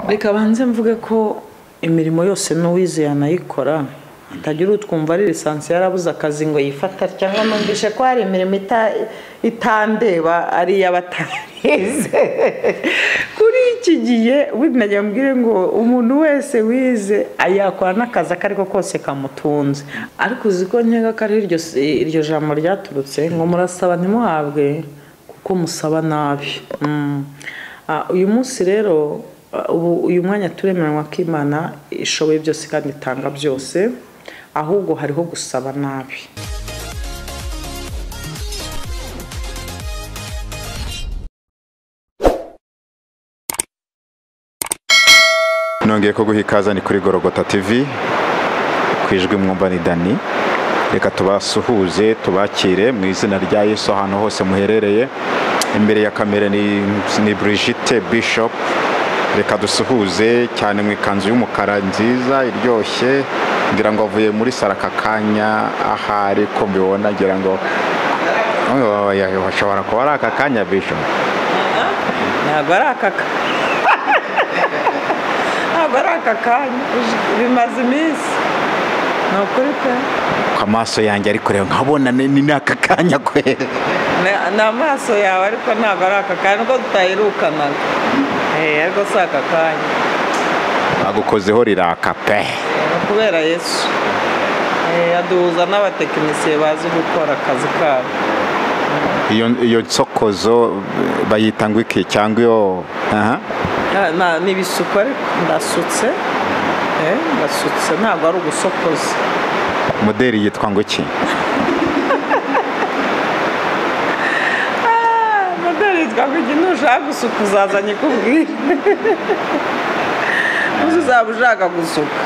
reka banze mvuge ko imirimo yose n'uwize yanayikora hatagira utwumva ari lisansi yarabuze akazi ngo yifate atya ngo numvishe ko hari imirimo ita- itandeba ari iy'abatarize kuri iki gihe winagira mbwire ngo umuntu wese wize yakora n'akazi ako ariko kose kamutunze ariko uzi ko nkeka ko ari iryo iryo jambo ryaturutse ngo murasaba ntimuhabwe kuko musaba nabi Mm. Ah, uyu munsi rero ah, ubu uyu mwanya turemeranywa ko imana ishoboye byose kandi itanga byose ahubwo hariho gusaba nabi nongeye ko guha ikaze ni kuri gorogota tv ku ijwi mwumva ni dani reka tubasuhuze tubakire mu izina rya yesu ahantu hose muherereye imbere ya kamera ni, ni brigitte bishop reka dusuhuze cyane mu ikanzu y'umukara nziza iryoshye ngira ngo avuye muri saro aka kanya ahari ko mbibona ngira ngo Oh, ya- washobora kuba ari aka kanya bishop ntabwo ari aka ka- ntabwo ari aka kanya bimaze iminsi ni ukuri pe ku amaso yanjye ari kureba nkabona ni ni aka kanya kwe Ni- ni amaso yawe ariko ntabwo ari aka kanya nubwo tutaherukanaga Eh, ariko si aka kanya bagukozeho riraka pe Eh, kubera yesu Eh, aduhuza n'abatekinisiye bazi gukora akazi kabo iyo iyo nsokozo bayita ngo iki cyangwa iyo aha Ah, na- ni ibisuko ariko ndasutse Eh, ndasutse ntabwo ari ugusokoza modeli yitwa ngo iki modeli twavuga ntushaka gusuka uzazanye ikubwira uzi uzaba ushaka gusuka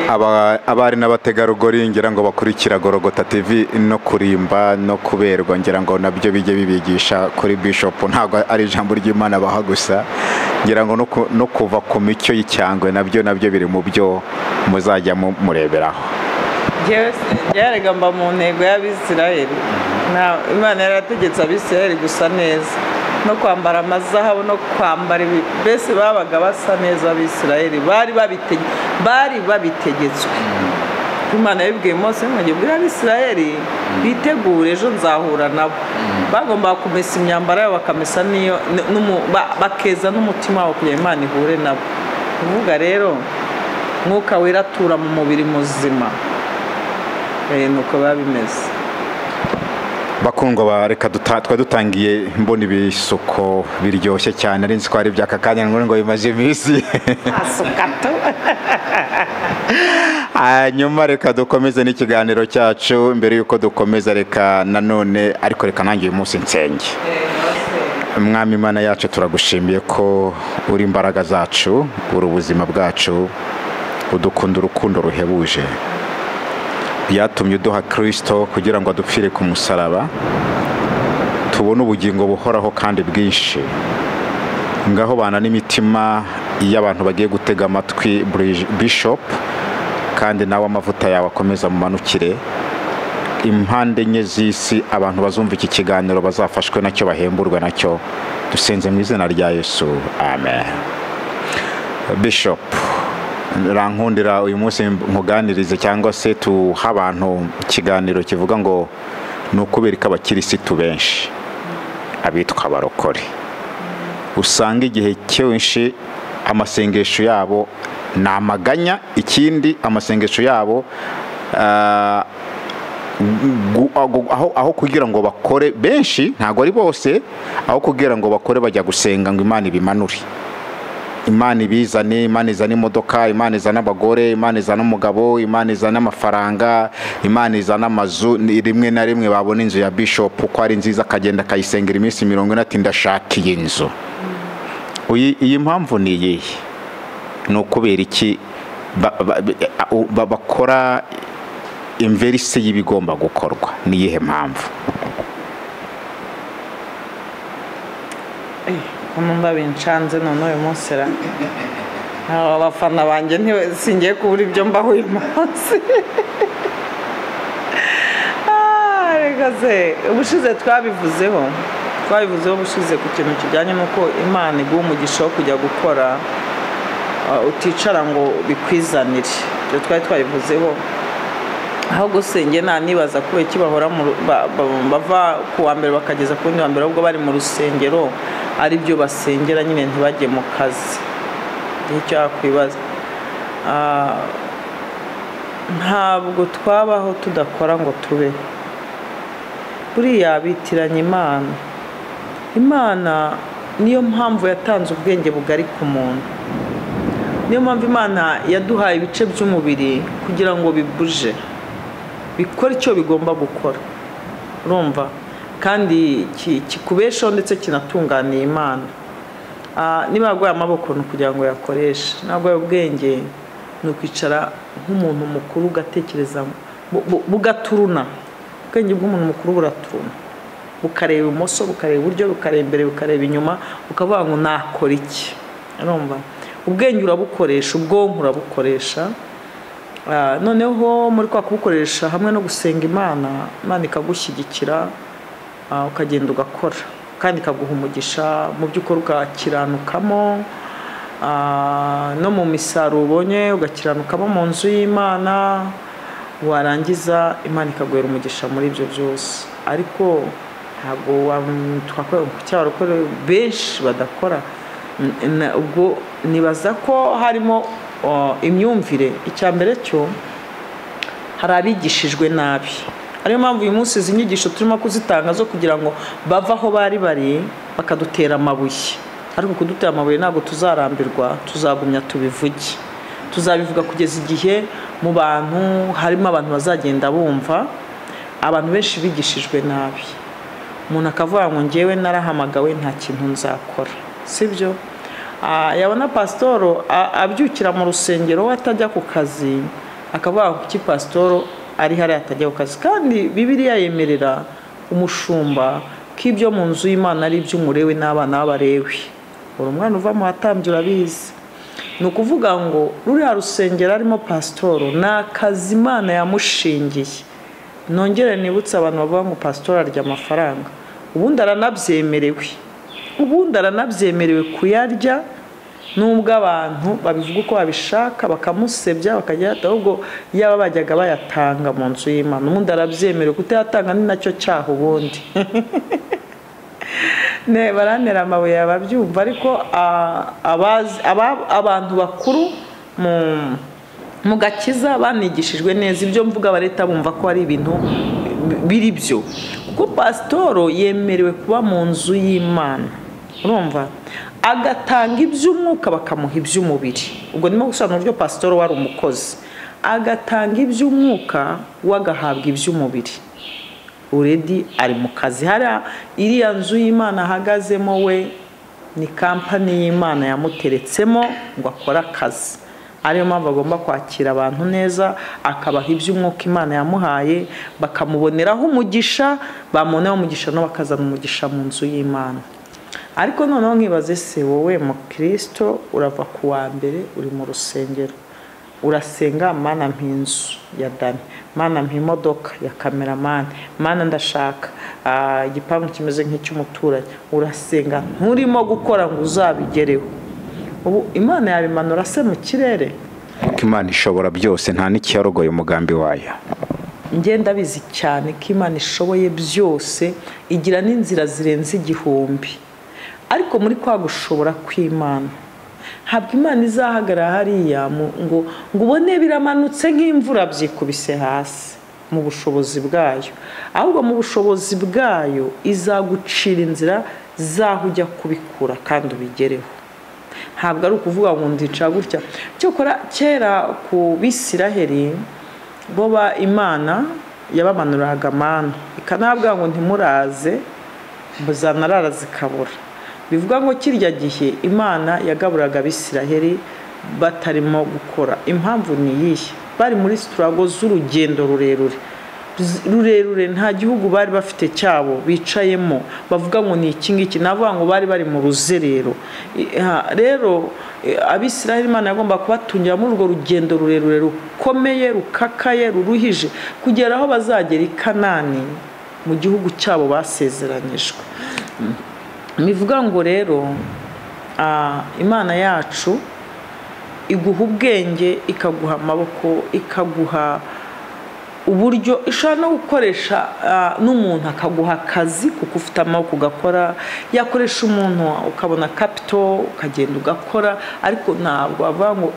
Aba- abari n'abategarugori ngira ngo bakurikira gorogota tv no kurimba no kuberwa ngira ngo nabyo bijye bibigisha kuri bishop ntabwo ari ijambo ry'imana baha gusa ngira ngo no ku- no kuva ku micyo y'icyangwe nabyo nabyo biri mu byo muzajya mu- mureberaho njyewe byarega mba mu ntego y'abisirayeli Na- imana yarategetse abisirayeli gusa neza no kwambara amazahabu no kwambara ibi- mbese babaga basa neza abisirayeli bari babite- bari babitegetswe imana yabibwiye mose mwajya ubwira abisirayeli bitegure ejo nzahura nabo bagombaga kumesa imyambaro yabo bakamesa n'iyo n- n'umu- ba- bakeza n'umutima wabo kugira ngo imana ihure nabo kuvuga rero mwuka wera atura mu mubiri muzima Eh, ni uko biba bimeze bakundwa ba reka duta- twari dutangiye mbona ibisuko biryoshye cyane ari nzi ko ari iby'aka kanya ngo ngo bimaze iminsi asuka tu hanyuma reka dukomeze n'ikiganiro cyacu mbere y'uko dukomeza reka nanone ariko reka nange uyu munsi nsenge mwami imana yacu turagushimiye ko uri imbaraga zacu uri ubuzima bwacu udukunda urukundo ruhebuje byatumye uduha kirisito kugira ngo adupfire ku musaraba tubone ubugingo buhoraho kandi bwinshi ngaho bana n'imitima iyo abantu bagiye gutega amatwi Bri- bishop kandi nawe amavuta yawe akomeza mumanukire impande enye z'isi abantu bazumva iki kiganiro bazafashwe nacyo bahemburwe nacyo dusenze mu izina rya yesu amen bishop rankundira uyu munsi nkuganirize cyangwa se tuha abantu ikiganiro kivuga ngo ni ukubera ko abakirisitu benshi abitwa abarokore usanga igihe cyinshi amasengesho yabo ni amaganya ikindi amasengesho yabo ah, gu- aho- aho- aho kugira ngo bakore benshi ntabwo ari bose aho kugira ngo bakore bajya gusenga ngo imana ibimanure imana ibizane imana izana imodoka imana izana abagore imana izana umugabo imana izana amafaranga imana izana amazu ni- rimwe na rimwe babona inzu ya bishop uko ari nziza akagenda akayisengera iminsi mirongo ine ati ndashaka iyi nzu Uyi- iyi mpamvu ni iyihe ni ukubera iki ba- ba- ba- u- ba- bakora imverisi y'ibigomba gukorwa ni iyihe mpamvu numva binshanze none uyu munsi ra aba bafana banjye ntiwe singiye kubura ibyo mbaho uyu munsi Ah, reka se ubushize twabivuzeho twabivuzeho ubushize ku kintu kijyanye n'uko imana iguha umugisha wo kujya gukora ah, uticara ngo bikwizanire ibyo twari twabivuzeho aho gusenge nta nibaza kubera iki bahora mu ru- ba- ba- bava ku wa mbere bakageza ku wundi wa mbere ahubwo bari mu rusengero ari byo basengera nyine ntibajye mu kazi nicyo yakwibaza Ah, ntabwo twabaho tudakora ngo tubeho buriya bitiranya imana imana niyo mpamvu yatanze ubwenge bugari ku muntu niyo mpamvu imana yaduhaye ibice by'umubiri kugira ngo bibuje bikora icyo bigomba gukora urumva kandi ki- kikubeshaho ndetse kinatunganiye imana Ah, niba yarwaye amaboko ni ukugira ngo yakoreshe ntabwo ubwenge ni ukwicara nk'umuntu mukuru ugatekereza bu- bu- bugaturuna ubwenge bw'umuntu mukuru buraturuna bukareba ibumoso bukareba iburyo bukareba imbere bukareba inyuma ukavuga ngo nakora iki urumva ubwenge urabukoresha ubwonko urabukoresha Ah, noneho muri kwa kubukoresha hamwe no gusenga imana imana ikagushyigikira ah, ukagenda ugakora kandi ikaguha umugisha mu by'ukuri ugakiranukamo ah, no mu misaruro ubonye ugakiranukamo mu nzu y'imana warangiza imana ikaguhera umugisha muri ibyo byose ariko ntabwo wa- twakora cyangwa abakora benshi badakora N- na- ubwo nibaza ko harimo uh, imyumvire icya mbere cyo hari abigishijwe nabi ariyo mpamvu uyu munsi izi nyigisho turimo kuzitanga zo kugira ngo bave aho bari bari bakadutera amabuye ariko kudutera amabuye ntabwo tuzarambirwa tuzagumya tubivuge tuzabivuga kugeza igihe mu bantu harimo abantu bazagenda bumva abantu benshi bigishijwe nabi umuntu akavuga ngo ngewe narahamagawe nta kintu nzakora sibyo yabona pasitoro a- abyukira mu rusengero we atajya ku kazi akavuga ngo kuki pasitoro ari hariya atajya ku kazi kandi bibiriya yemerera umushumba ko ibyo mu nzu y'imana ari iby'umurewe n'abana b'abarewe buri umwana uva mu batambyi urabizi ni ukuvuga ngo ruriya rusengero arimo pasitoro ni akazi imana yamushingiye nongere nibutse abantu bavuga ngo pasitoro arya amafaranga ubundi aranabyemerewe ubundi aranabyemerewe kuyarya nubwo abantu babivuga uko babishaka bakamusebya bakajya ahubwo yaba bajyaga bayatanga mu nzu y'imana ubundi arabyemerewe kutayatanga ni nacyo cyaha ubundi ne barantera amabuye ababyumva ariko ah, abazi- aba- abantu bakuru mu- mu gakiza banigishijwe neza ibyo mvuga bareta bumva ko ari ibintu biri byo kuko pasitoro yemerewe kuba mu nzu y'imana urumva agatanga iby'umwuka bakamuha iby'umubiri ubwo ndimo gusobanura uburyo pasitoro wari umukozi agatanga iby'umwuka we agahabwa iby'umubiri uredi ari mu kazi hariya iriya nzu y'imana ahagazemo we ni kampani y'imana yamuteretsemo ngo akore akazi ariyo mpamvu agomba kwakira abantu neza akabaha iby'umwuka imana yamuhaye bakamuboneraho umugisha bamuboneraho umugisha nabo bakazana umugisha mu nzu y'imana ariko noneho nkibaze se wowe mukirisito urava ku wa mbere uri mu rusengero urasenga mana mpa inzu ya dani mana mpa imodoka ya kameramani mana ndashaka ah, igipangu kimeze nk'icy'umuturanyi urasenga nturimo gukora ngo uzabigereho ubu imana yabimanura se mu kirere kuko imana ishobora byose nta n'ikiyarogoye umugambi wayo ngenda bizi cyane ko imana ishoboye byose igira n'inzira zirenze igihumbi ariko muri kwa gushobora kw'imana ntabwo imana izahagarara hariya mu- ngo ngo ubone biramanutse nk'imvura byikubise hasi mu bushobozi bwayo ahubwo mu bushobozi bwayo izagucira inzira z'aho ujya kubikura kandi ubigereho ntabwo ari ukuvuga ngo ndica gutya cyokora kera ku bisiraheri bo ba imana yabamanuraga amana ikanabwira ngo ntimuraze zanarara zikabura bivuga ngo kirya gihe imana yagaburaga abisiraheri batarimo gukora impamvu ni iyihe bari muri siturago z'urugendo rurerure Z- rurerure nta gihugu bari bafite cyabo bicayemo bavuga ngo ni iki ngiki navuga ngo bari bari mu ruzerero I- ha, rero eh, abisiraheli imana yagomba kubatungira muri urwo rugendo rurerure rukomeye rukakaye ruruhije kugera aho bazagera i kanani mu gihugu cyabo basezeranyijwe bivuga ngo rero ah, imana yacu iguha ubwenge ikaguha amaboko ikaguha uburyo ishobora no gukoresha ah, n'umuntu akaguha akazi kuko ufite amaboko ugakora yakoresha umuntu ukabona kapito ukagenda ugakora ariko ntabwo avuga ngo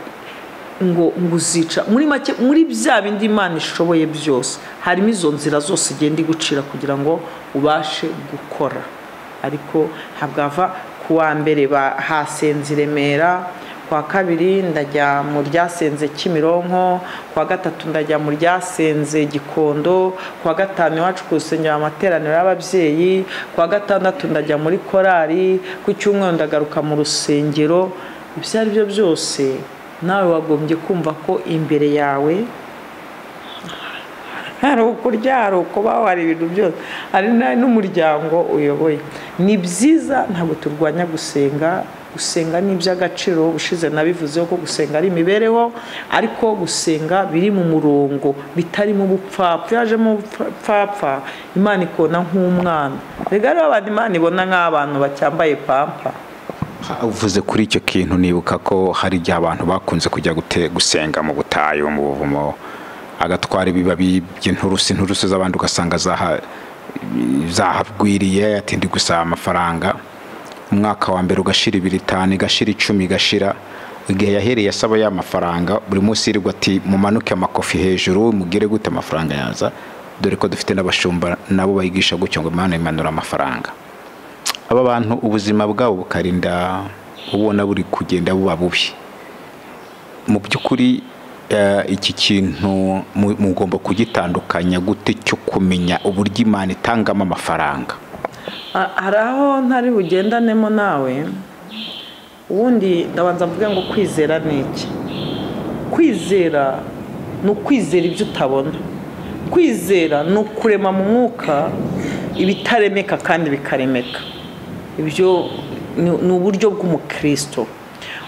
ngo ngo uzica muri make muri bya bindi imana ishoboye byose harimo izo nzira zose igenda igucira kugira ngo ubashe gukora ariko ntabwo ava ku wa mbere ba- hasenze i remera ku wa kabiri ndajya mu ryasenze kimironko ku wa gatatu ndajya mu ryasenze gikondo ku wa gatanu iwacu ku rusengero amateraniro y'ababyeyi ku wa gatandatu ndajya muri korali ku cyumweru ndagaruka mu rusengero ibyo ari byo byose nawe wagombye kumva ko imbere yawe hari ukurya hari ukubaho hari ibintu byose hari na- n'umuryango uyoboye ni byiza ntabwo turwanya gusenga gusenga ni iby'agaciro ubushize nabivuzeho ko gusenga ari imibereho ariko gusenga biri mu murongo bitarimo ubupfapfa iyo hajemo ubupfapfa imana ikona nk'umwana rega rero abantu imana ibona nk'abantu bacyambaye pampa uvuze kuri icyo kintu nibuka ko hari igihe abantu bakunze kujya gute- gusenga mu butayu mu buvumo agatwara ibibabi by'inturusu inturusu z'abandi ugasanga zaha- zahabwiriye ati ndi gusaba amafaranga umwaka wa mbere ugashira ibiri itanu igashira icumi igashira igihe yahereye asaba ya mafaranga buri munsi yirirwa ati mumanuke amakofi hejuru mugire gute amafaranga yaza dore ko dufite n'abashumba nabo bayigisha gutyo ngo imana imanura amafaranga aba bantu ubuzima bwabo bukarinda ubona buri kugenda buba bubi mu by'ukuri eh, iki kintu mu- mugomba kugitandukanya gute cyo kumenya uburyo imana itangamo amafaranga Ah, hari aho ntari bugendanemo nawe ubundi ndabanza mvuge ngo kwizera ni iki kwizera ni ukwizera ibyo utabona kwizera ni ukurema mu mwuka ibitaremeka kandi bikaremeka ibyo ni- ni uburyo bw'umukristo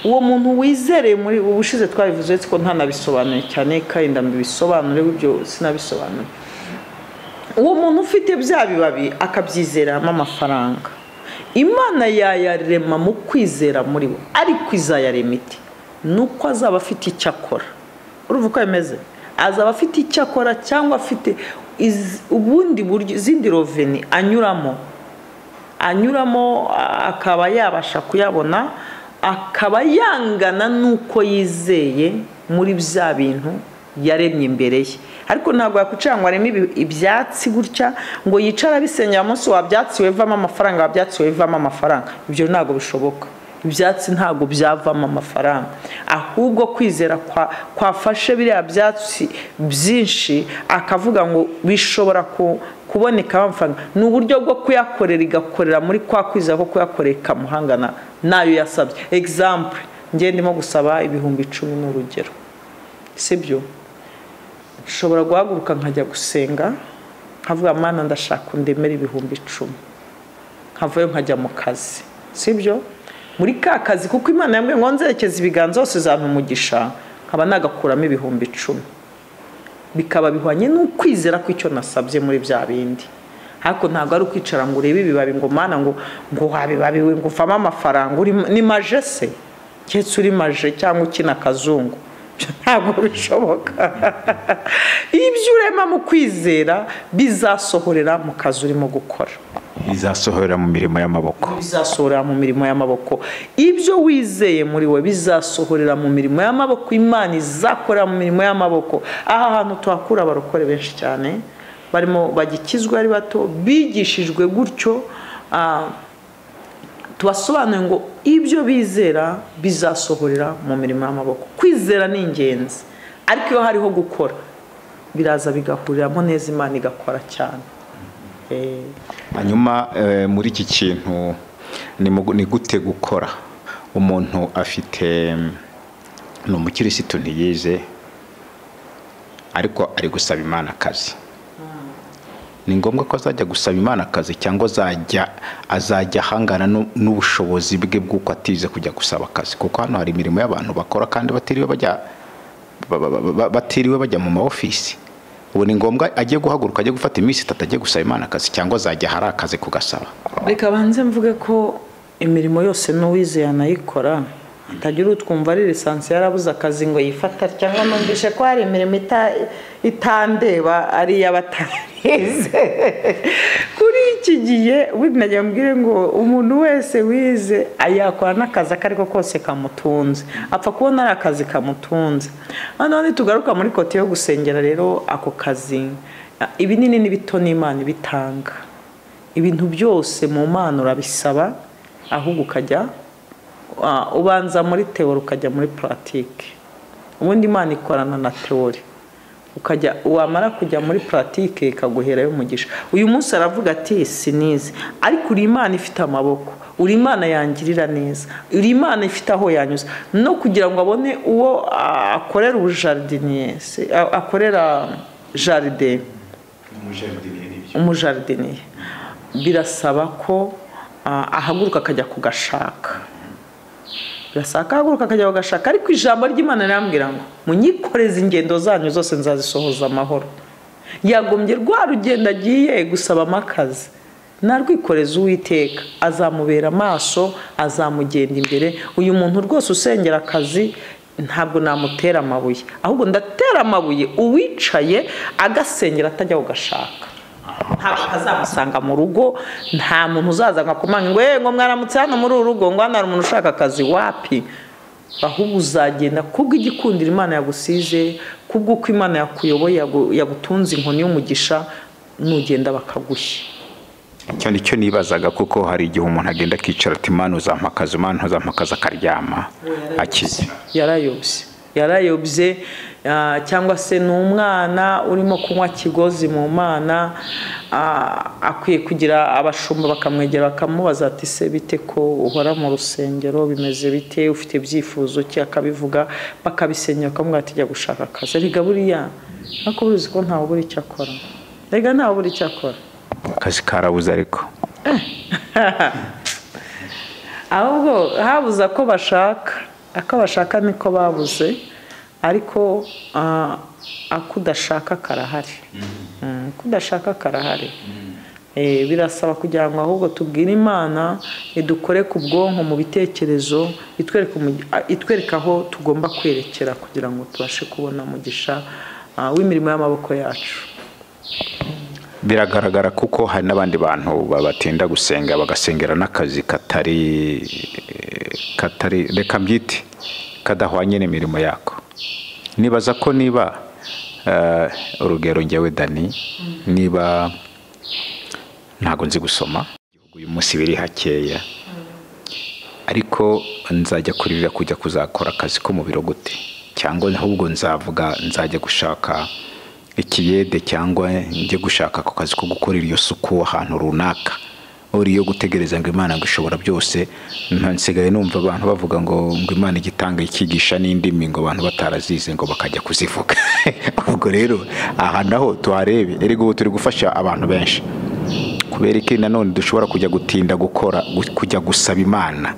uwo muntu wizereye muri ubushize twabivuze ko ntanabisobanuye cyane kandi mbibisobanure ibyo sinabisobanuye uwo muntu ufite bya bibabi akabyizeramo amafaranga imana yayarema mu kwizera muri we ariko izayarema iti ni uko azaba afite icyo akora urumva uko bimeze azaba afite icyo akora cyangwa afite iz- ubundi buryo izindi roveni anyuramo anyuramo a- akaba yabasha kuyabona akaba yangana n'uko yizeye muri bya bintu yaremye imbere ye ariko ntabwo yakwicara ngo areme ibi- ibyatsi gutya ngo yicare abisengera umunsi wabyatsi wevamo amafaranga wabyatsi wevamo amafaranga ibyo ntabwo bishoboka ibyatsi ntabwo byavamo amafaranga ahubwo kwizera kwa- kwafashe biriya byatsi byinshi akavuga ngo bishobora ku- kuboneka amafaranga ni uburyo bwo kuyakorera igakorera muri kwa kwizera ko kuyakorera ikamuhangana n'ayo yasabye egisample njye ndimo gusaba ibihumbi icumi ni urugero sibyo nshobora guhaguruka nkajya gusenga nkavuga mana ndashaka undemera ibihumbi icumi nkavayo nkajya mu kazi sibyo muri ka kazi kuko imana yambwiye ngo nzerekeze ibiganza hose zampa umugisha nkaba nagakuramo ibihumbi icumi bikaba bihwanye n'ukwizera kw'icyo nasabye muri bya bindi ariko ntabwo ari ukwicara ngo urebe ibibabi ngo mana ngo ngo wabibabiwe ngo uvamo amafaranga uri ni maje se keretse uri maje cyangwa ukina akazungu Ibyo ntabwo bishoboka ibyo urema mu kwizera bizasohorera mu kazi urimo gukora bizasohorera mu mirimo y'amaboko bizasohorera mu mirimo y'amaboko ibyo wizeye muri we bizasohorera mu mirimo y'amaboko imana izakorera mu mirimo y'amaboko aha hantu tuhakura abarokore benshi cyane barimo bagikizwa ari bato bigishijwe gutyo ah, tubasobanuye ngo ibyo bizera bizasohorera mu mirimo y'amaboko kwizera ni ingenzi ariko iyo hariho gukora biraza bigahuriramo neza imana igakora cyane Eh, hanyuma eh, muri iki kintu ni mu- ni gute gukora umuntu afite mm, ni umukirisitu ntiyize ariko ari gusaba imana akazi ni ngombwa ko azajya gusaba imana akazi cyangwa azajya azajya ahangana n'u- n'ubushobozi bwe bw'uko atize kujya gusaba akazi kuko hano hari imirimo y'abantu bakora kandi batiriwe bajya ba- ba- ba- batiriwe bajya mu ma ofisi ubu ni ngombwa agiye guhaguruka ajye gufata iminsi itatu ajye gusaba imana akazi cyangwa azajya hari akazi kugasaba reka banze mvuge ko imirimo yose n'uwize yanayikora atagira utwumva ari lisansi yarabuze akazi ngo yifate atya cyangwa numvishe ko hari imirimo ita- itandeba ari iy'abatarize kuri iki gihe burya nagira mbwire ngo umuntu wese wize yakora n'akazi ako ariko kose kamutunze apfa kubona ari akazi kamutunze noneho nitugaruka muri kote yo gusengera rero ako kazi ibinini n'ibito n'imana ibitanga ibintu byose mu mana urabisaba ahubwo ukajya ah, ubanza muri teori ukajya muri puratike ubundi imana ikorana na teori ukajya wamara kujya muri puratike ikaguherayo umugisha uyu munsi aravuga ati sinize ariko uri imana ifite amaboko uri imana yangirira neza uri imana ifite aho yanyuze no kugira ngo abone uwo ah, akorera ubujaridiniyesi akorera jaride umujaridiniye birasaba ko ah, ahaguruka akajya kugashaka birasaba ko ahaguruka akajya kugashaka ariko ijambo ry'imana rirambwira ngo munyikoreze ingendo zanyu zose nzazisohoza amahoro yagombye rwa rugendo agiye gusabamo akazi narwikoreza uwiteka azamubera amaso azamugenda imbere uyu muntu rwose usengera akazi ntabwo namutera amabuye ahubwo ndatera amabuye uwicaye agasengera atajya kugashaka ntabwo azamusanga mu rugo nta muntu uzaza akakomanga ngo yego mwaramutse hano muri uru rugo ngo hano hari umuntu ushaka akazi wapi ahubwo uzagenda kubw'igikundiro imana yagusize kubw'uko imana yakuyoboye yagu- yagutunze inkoni y'umugisha nugenda bakagushya icyo ni cyo nibazaga kuko hari igihe umuntu agenda akicara ati imana uzampakaza imana ntuzampakaza akaryama akize yarayobye yarayobye ah, cyangwa se ni umwana urimo kunywa kigozi mu mana ah, akwiye kugira abashumba bakamwegera bakamubaza ati se bite ko uhora mu rusengero bimeze bite ufite ibyifuzo ki akabivuga bakabisenyera bakamubwira ati jya gushaka akazi erega buriya ariko buriya uzi ko ntawe ubura icyo akora erega ntawe ubura icyo akora akazi karabuze ariko ahubwo habuze ako bashaka ako bashaka niko babuze ariko ah, ako udashaka karahari Mm, ako udashaka karahari Eh, birasaba kugira ngo ahubwo tubwire imana idukore ku bwonko mu bitekerezo itwereke umugi- ah, itwereke aho tugomba kwerekera kugira ngo tubashe kubona umugisha ah, w'imirimo y'amaboko yacu biragaragara kuko hari n'abandi bantu babatinda gusenga bagasengera n'akazi katari katari reka mbyite kadahwanye n'imirimo yako nibaza ko niba eh, urugero ngewe dani niba ntabwo nzi gusoma igihugu uyu munsi biri hakeya ariko nzajya kuririra kujya kuzakora akazi ko mu biro gute cyangwa ahubwo nzavuga nzajya gushaka ikiyede cyangwa njye gushaka ako kazi ko gukorera iyo suku ahantu runaka uri iyo gutegereza ngo imana ngo ishobora byose nta- nsigaye numva abantu bavuga ngo ngo imana igitanga ikigisha n'indimi ngo abantu batarazize ngo bakajya kuzivuga ubwo rero aha naho tuharebe erega ubu turi gufasha abantu benshi kubera iki nanone dushobora kujya gutinda gukora gu- kujya gusaba imana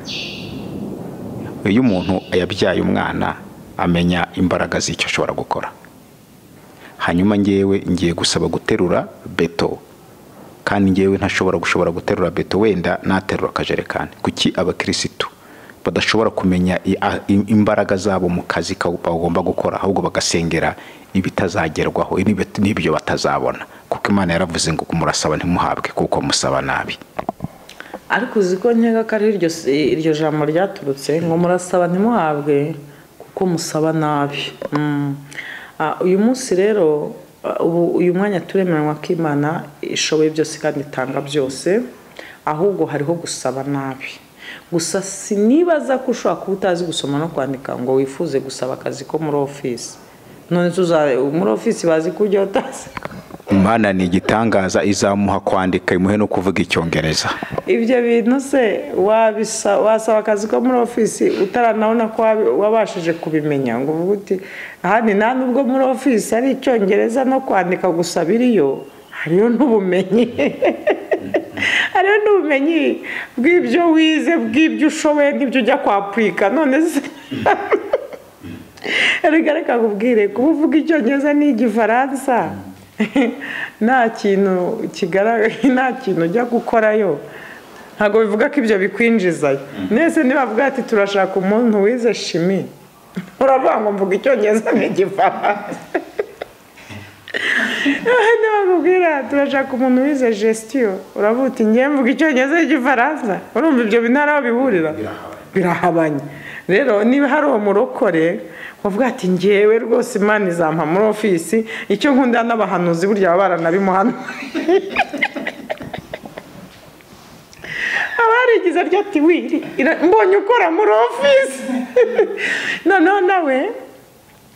iyo umuntu yabyaye umwana amenya imbaraga z'icyo ashobora gukora hanyuma ngewe ngiye gusaba guterura beto kandi ngewe ntashobora gushobora guterura beto wenda naterura akajerekani kuki abakirisitu badashobora kumenya i- a- i- imbaraga zabo mu kazi ka- bagomba gukora ahubwo bagasengera ibitazagerwaho n'ibyo- n'ibyo batazabona kuko imana yaravuze ngo murasaba ntimuhabwe kuko musaba nabi ariko uzi ko nkeka ko ari iryo iryo jambo ryaturutse ngo murasaba ntimuhabwe kuko musaba nabi Mm. Ah, uyu munsi rero ah, ubu uyu mwanya turemeranywa ko imana ishoboye byose kandi itanga byose ahubwo hariho gusaba nabi gusa sinibaza ko ushobora kuba utazi gusoma no kwandika ngo wifuze gusaba akazi ko muri ofisi none tuza muri ofisi bazi ko ujya utazi imana ni igitangaza izamuha kwandika imuhe no kuvuga icyongereza ibyo bintu se wabisa wasaba akazi ko muri ofisi utaranabona ko wabi- wabashije kubimenya ngo uvuge uti ahandi nta nubwo muri ofisi ari icyongereza no kwandika gusa biriyo hariyo n'ubumenyi hariyo n'ubumenyi bw'ibyo wize bw'ibyo ushoboye n'ibyo ujya kwapurika none se erega reka nkubwire kuba uvuga icyongereza n'igifaransa nta kintu kigaragara nta kintu ujya gukorayo ntabwo bivuga ko ibyo bikwinjizayo nese nibavuga ati turashaka umuntu wize shimi uravuga ngo mvuga icyongereza n'igifaransa ntibakubwira turashaka umuntu wize gesitiyo uravuga uti ngiye mvuga icyongereza n'igifaransa urumva ibyo bintu aho bihurira birahabanye rero niba hari uwo murokore wavuga ati ngewe rwose imana izampa muri ofisi icyo nkunda n'abahanuzi burya baba baranabimuhanuye aba yarigize arya ati wiri ira- mbonye ukora muri ofisi noneho nawe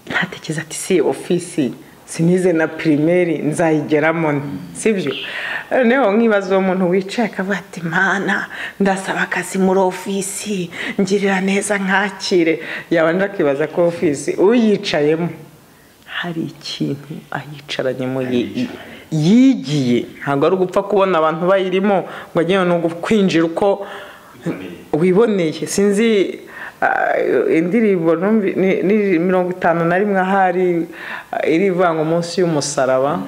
ntatekereza ati si ofisi sinize na pirimeri nzayigeramo sibyo noneho nkibaza uwo muntu wicaye akavuga ati mana ndasaba akazi muri ofisi ngirira neza nkakire yabanje akibaza ko ofisi uyicayemo hari ikintu ayicaranyemo yi- yigiye ntabwo ari ugupfa kubona abantu bayirimo ngo ajye no kwinjira uko wiboneye sinzi ah, indirimbo numvi- ni ni mirongo itanu na rimwe ahari ah, irivuga ngo munsi y'umusaraba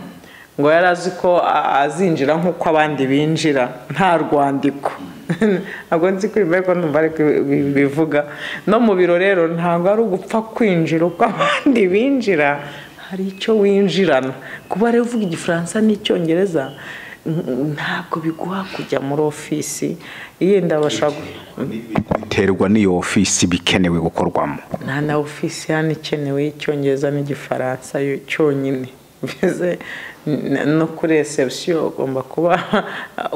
ngo yari azi ko a- azinjira nk'uko abandi binjira nta rwandiko ntabwo nzi ko imbere ko numva ariko bivuga no mu biro rero ntabwo ari ugupfa kwinjira uko abandi binjira hari icyo winjirana kuba rero uvuga igifaransa n'icyongereza n- ntabwo biguha kujya muri ofisi yenda bashaka biterwa n'iyo ofisi bikenewe gukorwamo nta na ofisi hano ikenewe y'icyongereza n'igifaransa yo cyonyine mbese n- no kuri reception ugomba kuba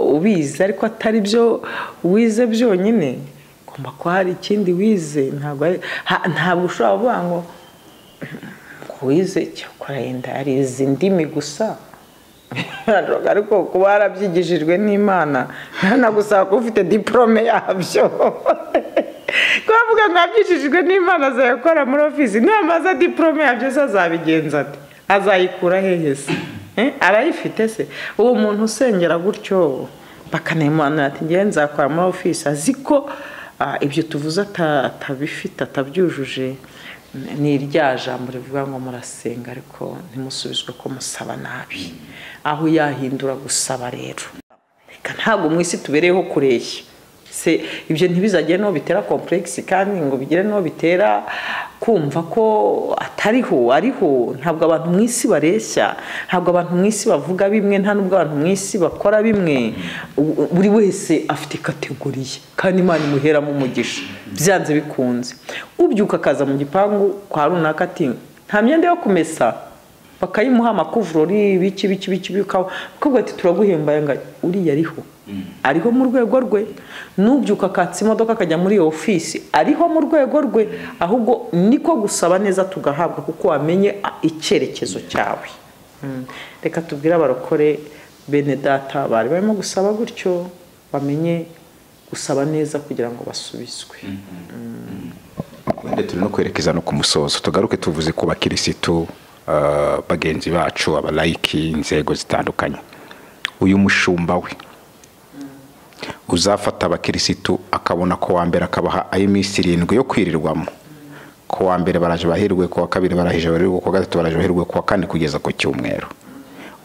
ubizi ariko atari byo wize byonyine ugomba kuba hari ikindi wize ntabwo ari- ha- ntabwo ushobora kuvuga ngo ngo wize cyakora yenda hari izi ndimi gusa ariko kuba yarabyigishijwe n'imana ntanagusaba kuba ufite diporome yabyo kuba avuga ngo yabyigishijwe n'imana azayakora muri ofisi namaze diporome yabyo se azabigenza ati azayikura hehe se Eh, arayifite se uwo muntu usengera gutyo bakanemanura ati ngewe nzakora muri ofisi azi ko ah, ibyo tuvuze ata- atabifite atabyujuje ni irya jambo rivuga ngo murasenga ariko ntimusubizwe ko musaba nabi aho yahindura gusaba rero reka ntabwo mu isi tubereyeho kureshya se ibyo ntibizagire n'uwo bitera kompuregisi kandi ngo bigire n'uwo bitera kumva ko atariho ariho ntabwo abantu mu isi bareshya ntabwo abantu mu isi bavuga bimwe nta n'ubwo abantu mu isi bakora bimwe U- buri wese afite kategori ye kandi imana imuheramo umugisha byanze bikunze ubyuka akaza mu gipangu kwa runaka ati nta myenda yo kumesa bakayimuha amakuvurori biki biki biki bikaho bakubwira ati turaguhembaye ngo uriya ariho ariho mu rwego rwe n'ubyuka akatsa imodoka akajya muri iyo ofisi ariho mu rwego rwe ahubwo niko gusaba neza tugahabwa kuko wamenye a- icyerekezo cyawe Mm. reka tubwire abarokore bene data bari barimo gusaba gutyo bamenye gusaba neza kugira ngo basubizwe wenda turi no kwerekeza no ku musozo tugaruke tuvuze ku bakirisitu ah, bagenzi bacu abalayiki inzego zitandukanye uyu mushumba we uzafata abakirisitu akabona ko wa mbere akabaha ayo minsi irindwi yo kwirirwamo ko wa mbere baraje bahirwe ku wa kabiri baraje bahirwe ku wa gatatu baraje bahirwe ku wa kane kugeza ku cyumweru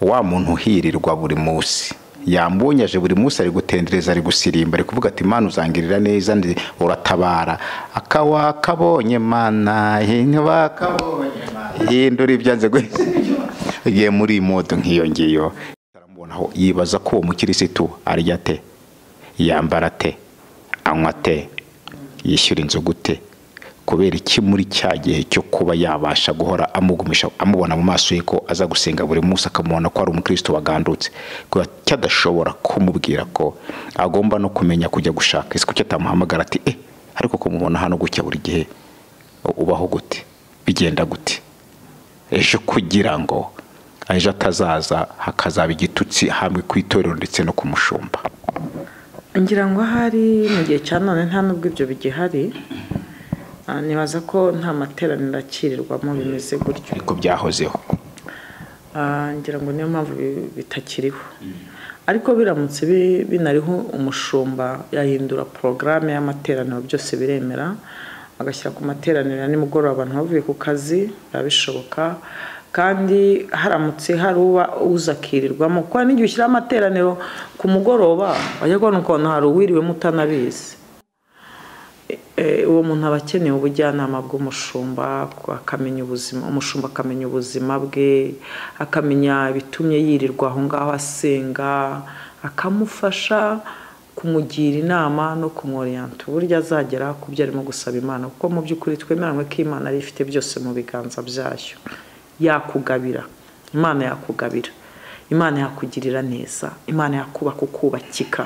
wa muntu uhirirwa buri munsi yambonye aje buri munsi ari gutendereza ari gusirimba ari kuvuga ati imana uzangirira neza ndi- uratabara akawa kabonye mana hinwa kabonye mana hindura ibyanze guhita igiye muri modo nk'iyo ngiyo aramubonaho yibaza ko uwo mukirisitu arya te yambara te anywa te yishyura inzu gute kubera iki muri cya gihe cyo kuba yabasha guhora amugumisha amubona mu maso ye ko aza gusenga buri munsi akamubona ko ari umukristo wagandutse kubera icyo adashobora kumubwira ko agomba no kumenya kujya gushaka isi kuki atamuhamagara ati eh ariko kumubona hano gutya buri gihe ubaho gute bigenda gute ejo kugira ngo ejo atazaza hakazaba igitutsi hamwe ku itorero ndetse no ku mushumba ngira ngo ahari mu gihe cya none nta n'ubwo ibyo bigihari Ah, nibaza ko nta materaniro akirirwamo bimeze gutyo ariko byahozeho Ah, ngira ngo niyo mpamvu bi- bitakiriho ariko biramutse bi- binariho umushumba yahindura porogaramu y'amateraniro byose biremera agashyira ku materaniro ya nimugoroba abantu bavuye ku kazi biba bishoboka kandi haramutse hari uba uzakirirwamo kuko hari n'igihe ushyiraho amateraniro ku mugoroba wajya kubona ukuntu hari uwiriwemo utanabizi Eh, uwo muntu aba akeneye ubujyanama bw'umushumba akamenya ubuzima umushumba akamenya ubuzima bwe akamenya ibitumye yirirwa aho ngaho asenga akamufasha kumugira inama no kumworiyanta uburyo azagera ku byo arimo gusaba imana kuko mu by'ukuri twemeranywe ko imana ari ifite byose mu biganza byayo yakugabira imana yakugabira imana yakugirira neza imana yakubaka ukubakika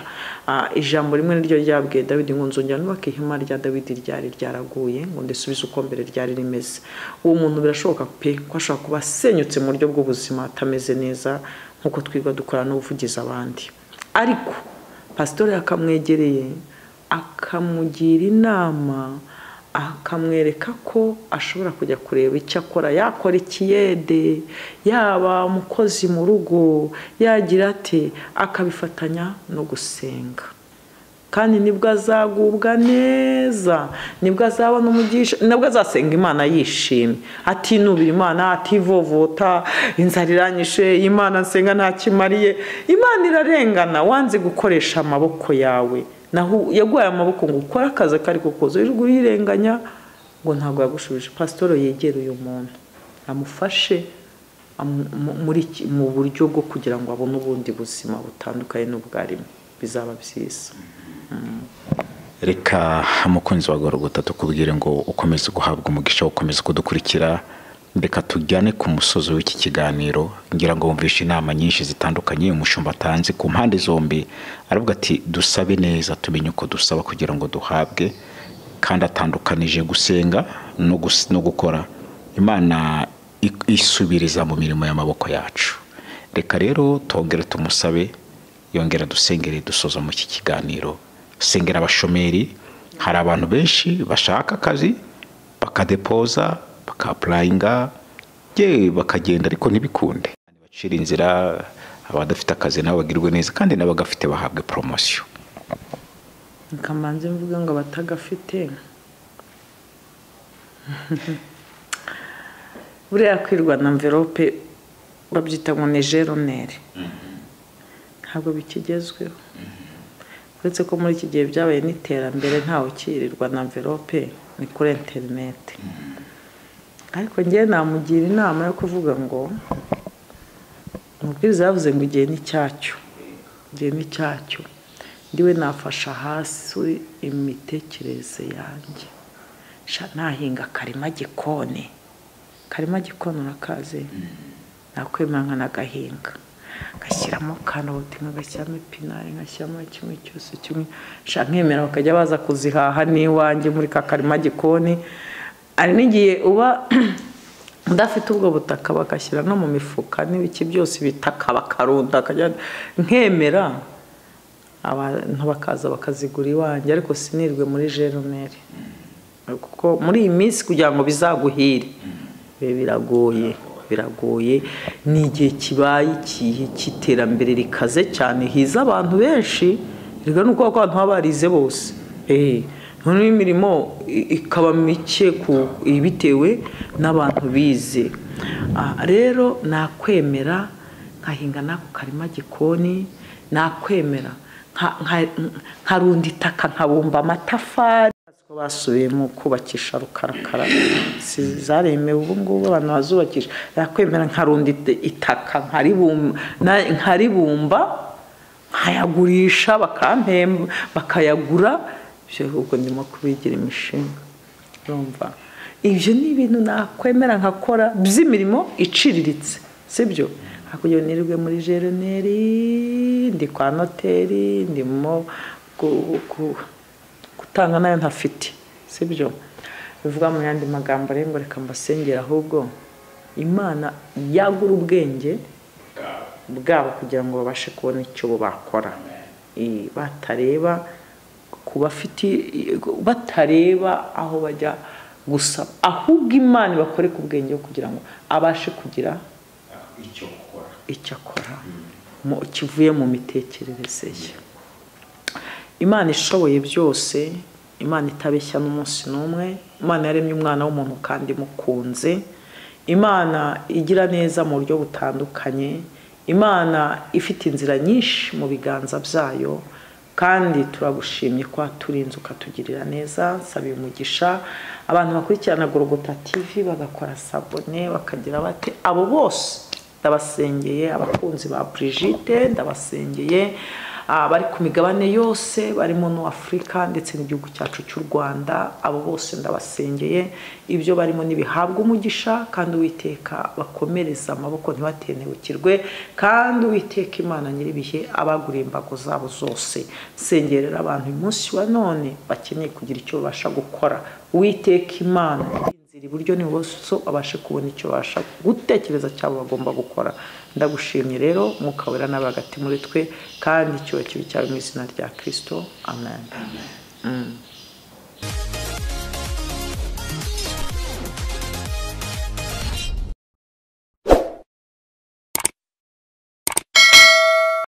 Ah, ijambo rimwe niryo ryabwiye dawidi ngo nzongera nubaka ihema rya dawidi ryari ryaraguye ngo ndisubize uko mbere ryari rimeze uwo muntu birashoboka pe ko ashobora kuba asenyutse mu buryo bw'ubuzima atameze neza nk'uko twirirwa dukora n'ubuvugizi abandi ariko pasitori akamwegereye akamugira inama akamwereka ko ashobora kujya kureba icyo akora yakora ikiyede yaba umukozi mu rugo yagira ate akabifatanya no gusenga kandi nibwo azagubwa neza nibwo azabona umugisha nibwo azasenga imana yishimye atinubira imana ativovota inzara iranyishe imana nsenga ntakimariye imana irarengana wanze gukoresha amaboko yawe naho yaguhaye amaboko ngo ukore akazi akari ko kose uri kurirenganya ngo ntabwo yagushubije pasitoro yegere uyu muntu amufashe amu- mu- muri iki- mu buryo bwo kugira ngo abone ubundi buzima butandukanye n'ubwarimo bizaba byiza reka umukunzi wa gorogota tukubwire ngo ukomeze guhabwa umugisha wo gukomeza kudukurikira reka tujyane ku musozi w'iki kiganiro ngira ngo wumvishe inama nyinshi zitandukanye umushumba atanze ku mpande zombi aravuga ati dusabe neza tumenye uko dusaba kugira ngo duhabwe kandi atandukanije gusenga no gus- no gukora imana i- isubiriza mu mirimo y'amaboko yacu reka rero tongere tumusabe yongera dusengere dusoza mu iki kiganiro sengera abashomeri hari abantu benshi bashaka akazi bakadepoza bakapurayinga ye bakagenda ariko ntibikunde bacira inzira abadafite akazi nabo bagirwe neza kandi n'abagafite bahabwe poromosiyo nkamanze mvuga ngo abatagafite buriya kwirwa na mverope babyita ngo ni jeroneri ntabwo bikigezweho uretse ko muri iki gihe byabaye n'iterambere ntawe ukirirwa na mverope ni kuri interineti ariko ngewe namugira inama yo kuvuga ngo umubwiriza yavuze ngo igihe ni cyacyo igihe ni cyacyo ndiwe nafasha hasi imitekerereze yanjye Sha, nahinga akarima gikoni akarima gikoni urakaze nakwemera nkanagahinga ngashyiramo karoti nkagashyiramo epinari ngashyiramo kimwe cyose kimwe Sha, nkemera bakajya baza kuzihaha n'iwanjye muri ka karima gikoni hari n'igihe uba udafite ubwo butaka bagashyira no mu mifuka n'ibiki byose ibitaka bakarunda bakajya- nkemera abantu bakaza bakazigura iwanjye ariko sinirwe muri jeroneri kuko muri iyi minsi kugira ngo bizaguhire biba biragoye biragoye ni igihe kibaye ikihe cy'iterambere rikaze cyane hiza abantu benshi rero ni uko abantu baba barize bose Eh, noneho imirimo i- ikaba mike ku- bitewe n'abantu bize Ah, rero nakwemera nkahinga n'ako karima gikoni nakwemera nka- nka- nkarunda itaka nkabumba amatafari ko basubiye mu kubakisha rukarakara si zaremewe ubu ngubu abantu bazubakisha yakwemera nkarunda it- itaka nkaribumba na- nkaribumba nkayagurisha bakampemba bakayagura ibyo ahubwo ndimo kubigira imishinga urumva ibyo ni ibintu nakwemera nkakora by'imirimo iciriritse sibyo hakurya nirwe muri jeroneri ndi kwa noteri ndimo ku- ku- gutanga nayo ntafite sibyo bivuga mu yandi magambo rero ngo reka mbasengere ahubwo imana yagura ubwenge bwabo kugira ngo babashe kubona icyo bakora Eh, batareba ku bafite batareba aho bajya gusaba ahubwo imana ibakore ku bwenge kugira ngo abashe kugira icyo akora mu- kivuye mu mitekerereze ye imana ishoboye byose imana itabeshya n'umunsi n'umwe imana yaremye umwana w'umuntu kandi imukunze imana igira neza mu buryo butandukanye imana ifite inzira nyinshi mu biganza byayo kandi turagushimye ko waturinze ukatugirira neza nsaba umugisha abantu bakurikirana gorogota tv bagakora sabone bakagira bate abo bose ndabasengeye abakunzi ba Brigitte ndabasengeye bari ku migabane yose barimo no afurika ndetse n'igihugu cyacu cy'u rwanda abo bose ndabasengeye ibyo barimo ntibihabwe umugisha kandi uwiteka bakomereza amaboko ntibatenebukirwe kandi uwiteka imana nyir'ibihe abaguriye imbago zabo zose sengerera abantu uyu munsi wa none bakeneye kugira icyo babasha gukora uwiteka imana inzira iburyo n'ibumoso babashe kubona icyo babasha gutekereza cyabo bagomba gukora ndagushimye rero mwuka wera nawe hagati muri twe kandi icyubakiro cyawe mu izina rya kirisito amen